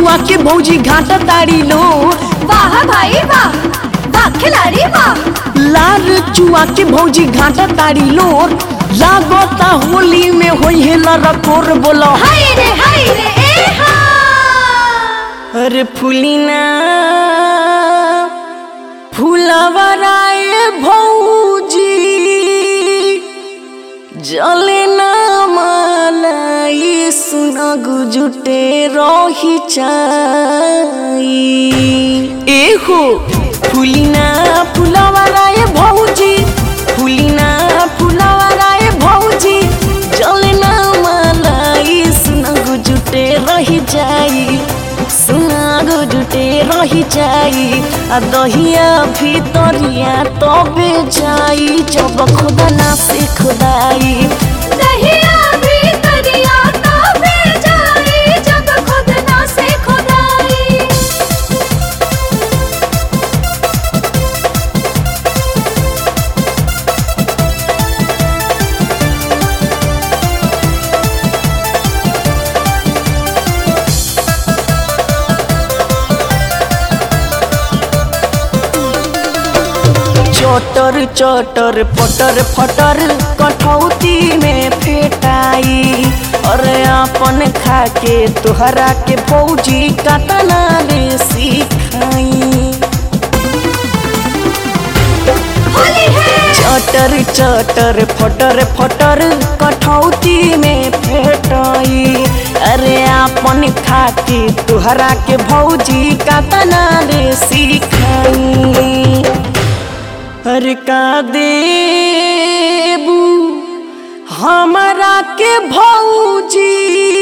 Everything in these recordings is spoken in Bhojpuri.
चुआ के भौजी घाटा ताड़ी लो वाह भाई वाह वाह खिलाड़ी वाह लार चुआ के भौजी घाटा ताड़ी लो लागता होली में होई है लरकोर बोलो हाय रे हाय रे ए हा अरे फुलिना फुलवराए भौजी जले ना मालाई सुना गुजुटे रही चाई एहो फुलिना फुलवराए भौजी फुलिना फुलवराए भौजी जले ना मालाई सुना गुजुटे रही जाई सुना गुजुटे रही जाई आ दहिया भितरिया तबे जाई जब खुदा ना से खुदाई दहिया भी करिया तो बे जाई जब खुद ना से खुदाई चटर चटर पटर फटर कठौती में फेटाई अरे अपन खा के तोहरा के भौजी कतना रे सिखाई होली है चटर चटर फटर फटर कठौती में फेटाई अरे अपन खाती तुहरा के भौजी कतना रे सिखाई अरे का देबू हमरा के भौजी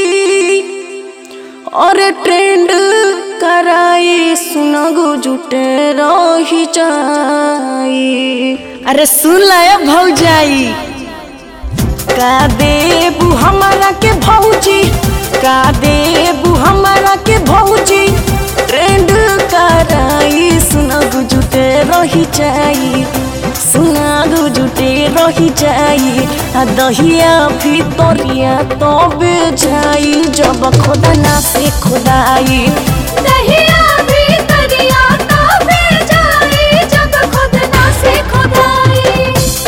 और ट्रेंड कराई सुनगो जुटे रही जाई अरे सुन लय भौजाई का देबू हमारा के भौजी का देबू हमारा के भौजी ट्रेंड कराई सुनगो जुटे रही जाई सुनागो जुटे रही जाई आ दहिया भितरिया तबे जाई जब खुदा ना से खुदाई दहिया भी करिया तो बे जाई जब खुद ना से खुदाई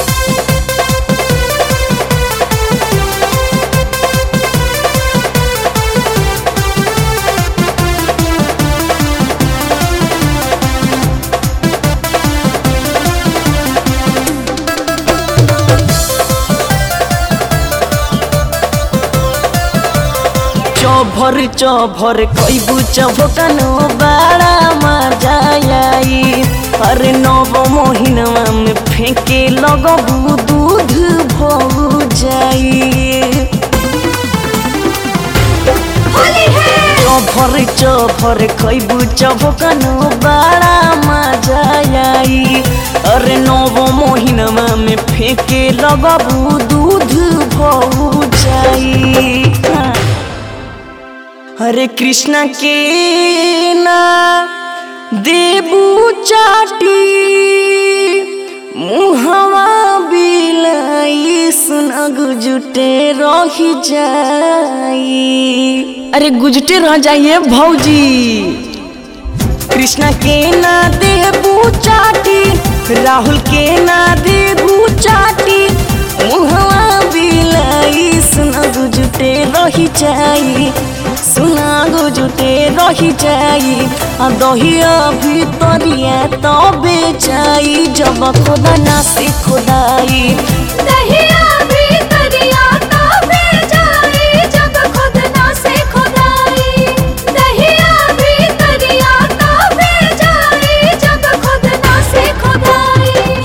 चौभर चौभर कैबू चौभकनो बड़ा मजा आई अरे नव महीनवा में फेंके लगबू दूध भौ जाई होली है चौभर चौभर कैबू चौभकनो बड़ा मजा आई अरे नव महीनवा में फेंके लगबू दूध भौ जाई हाँ। हरे कृष्णा के ना देबू चाटी मुहवा बिलाई सुना गुजुटे रही जाई अरे गुजुटे रह जाइए भौजी कृष्णा के ना देबू चाटी राहुल के ना देबू चाटी मुहवा बिलाई सुना गुजुटे रही जाई सुना गुजुटे रही जाई आ दहिया भितरिया तबे जाई जब खुदा ना से खुदाई